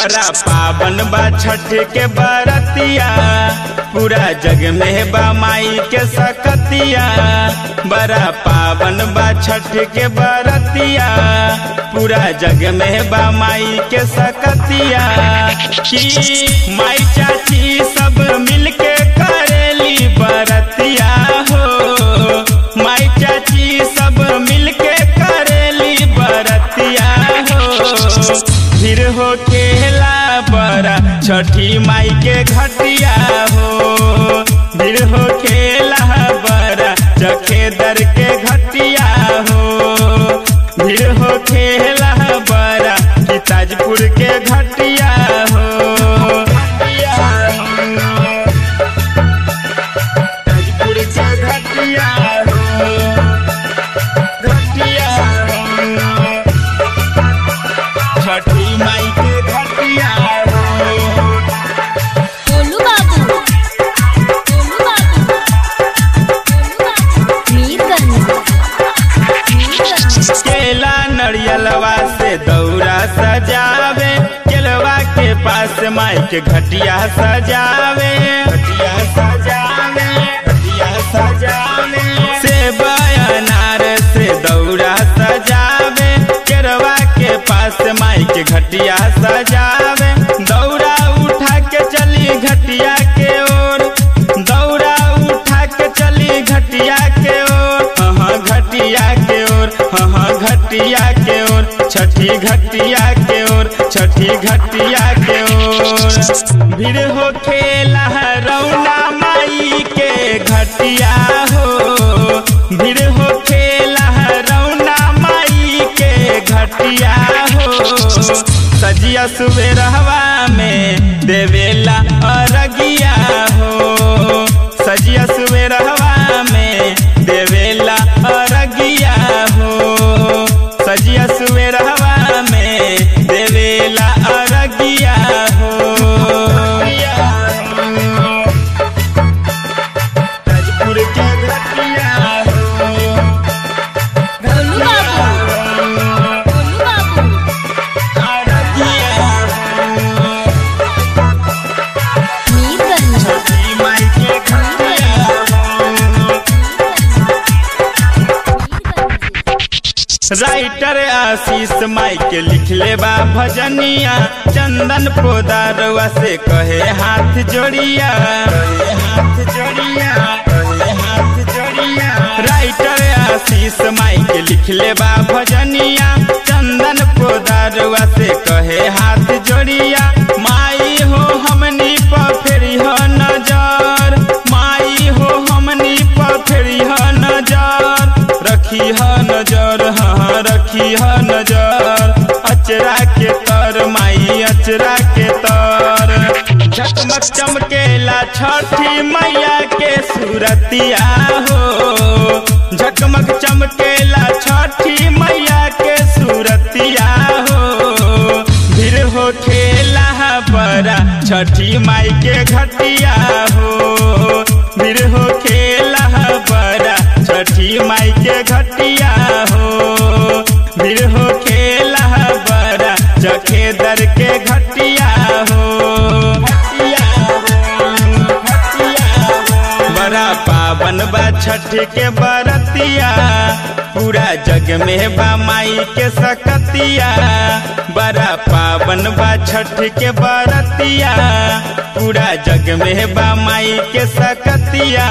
बड़ा पावन बा छठ के बरतिया पूरा जग में बा माई के सकतिया बड़ा पावन बा छठ के बरतिया पूरा जग में बा माई के सकतिया की माई चाची सब मिलके करेली बरतिया हो माई चाची सब मिलके करेली बरतिया हो फिर हो खेला बड़ा छठी माई के घटिया हो फिर हो खेला बड़ा चखे दर के घटिया हो फिर हो खेला बड़ा कि ताजपुर के घटिया हो ताजपुर के घटिया हो घटिया हो छठी माई के घटिया हो गोलू बाबू गोलू बाबू गोलू बाबू मीर करनी मीर करनी केला नरियलवा से दौरा सजावे केलवा के पास माई के घटिया सजावे घटिया सजावे घटिया सजावे सेब अनार से दौरा सजावे केरवा के पास माई के घटिया सजावे दौरा उठा के चली घटिया के ओर दौरा उठा के चली घटिया के ओर हाँ घटिया के ओर हाँ घटिया के ओर छठी घटिया के ओर छठी घटिया के ओर भीड़ हो खेला रौना माई के घटिया हो भीड़ हो खेला रौना माई के घटिया हो सजिया सुबेरहवा में देवेला अरगिया हो सजिया सुबेरहवा में देवेला अरगिया हो सजिया सुबेरहवा में देवेला अरगिया हो ताजपुर के घटिया हो गोलू बाबू गोलू बाबू अरगिया हो मीर करनी छठी माई के घटिया हो राइटर आशीष माई के लिखले बा भजनिया चंदन पोदारवा से कहे हाथ जोड़िया कहे हाथ जोड़िया कहे हाथ जोड़िया राइटर आशीष माई के लिखले बा भजनिया चंदन पोदारवा से कहे हाथ जोड़िया माई हो हमनी पर फेरी हो नजर माई हो हमनी पर फेरी हो नजर रखी ह नजर हाँ रखी ह नजर अचरा के तर माई अचरा के तर झकमक चमकेला छठी मैया के सूरतिया हो झकमक चमकेला छठी मैया के सूरतिया हो भीड़ हो खेला बड़ा छठी माई के घटिया हो भीड़ हो खेला बड़ा छठी माई के घटिया हो भीड़ हो खेला बड़ा चखे दर के घटिया हो घटिया हो, घटिया हो। बड़ा पावन बा छठ के बरतिया पूरा जग में बा माई के सकतिया बड़ा पावन बा छठ के बरतिया पूरा जग में बा माई के सकतिया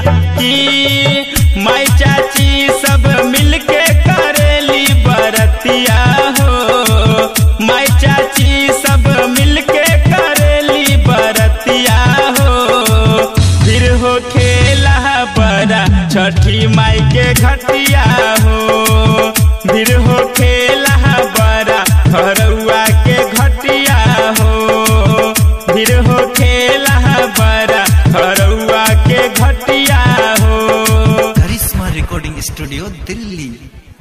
की माई चाची सब मिलके करेली बरतिया हो माई चाची सब मिलके करेली बरतिया हो फिर हो खेला बड़ा छठी माई के घटिया हो फिर हो खेला बड़ा घरौआ के घटिया हो फिर हो खेला बड़ा घरौआ के घटिया हो करिश्मा रिकॉर्डिंग स्टूडियो दिल्ली